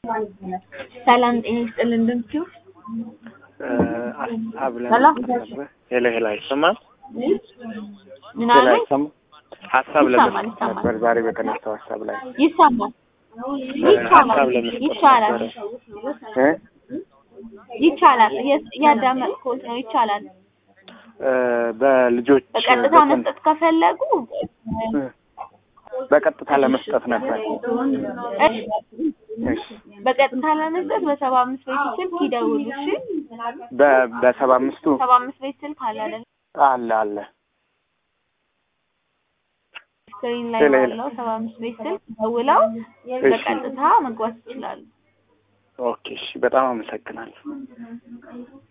ሰላም ጤና ይስጥልን እንደምትይው ሀሳብ ሄሎ ለመስጠት ነበር። ሄሎ ሄሎ፣ አይሰማም? ምን ሄሎ አለ? አይሰማም? ሀሳብ ይሰማል፣ ለመስጠት ይሰማል። ነበር ዛሬ በተነሳው ሀሳብ ላይ ይሰማል ሀሳብ ይቻላል ለመስጠት ይቻላል ነበረ እ ይቻላል እየ- እያዳመጥኩት ነው ይቻላል እ በልጆች በቀጥታ በትን- መስጠት ከፈለጉ እ በቀጥታ ለመስጠት ነበር። እሺ እሺ በቀጥታ ለመስጠት በሰባ አምስት ቤት ስልክ ይደውሉ እሺ በ- በሰባ አምስቱ ሰባ አምስት ቤት ስልክ አለ አይደል አለ አለ ስክሪን ላይ ሌላ ሌላ። ባለው ሰባ አምስት ቤት ስልክ ደውለው እሺ በቀጥታ መግባት ይችላሉ ኦኬ እሺ፣ በጣም አመሰግናለሁ።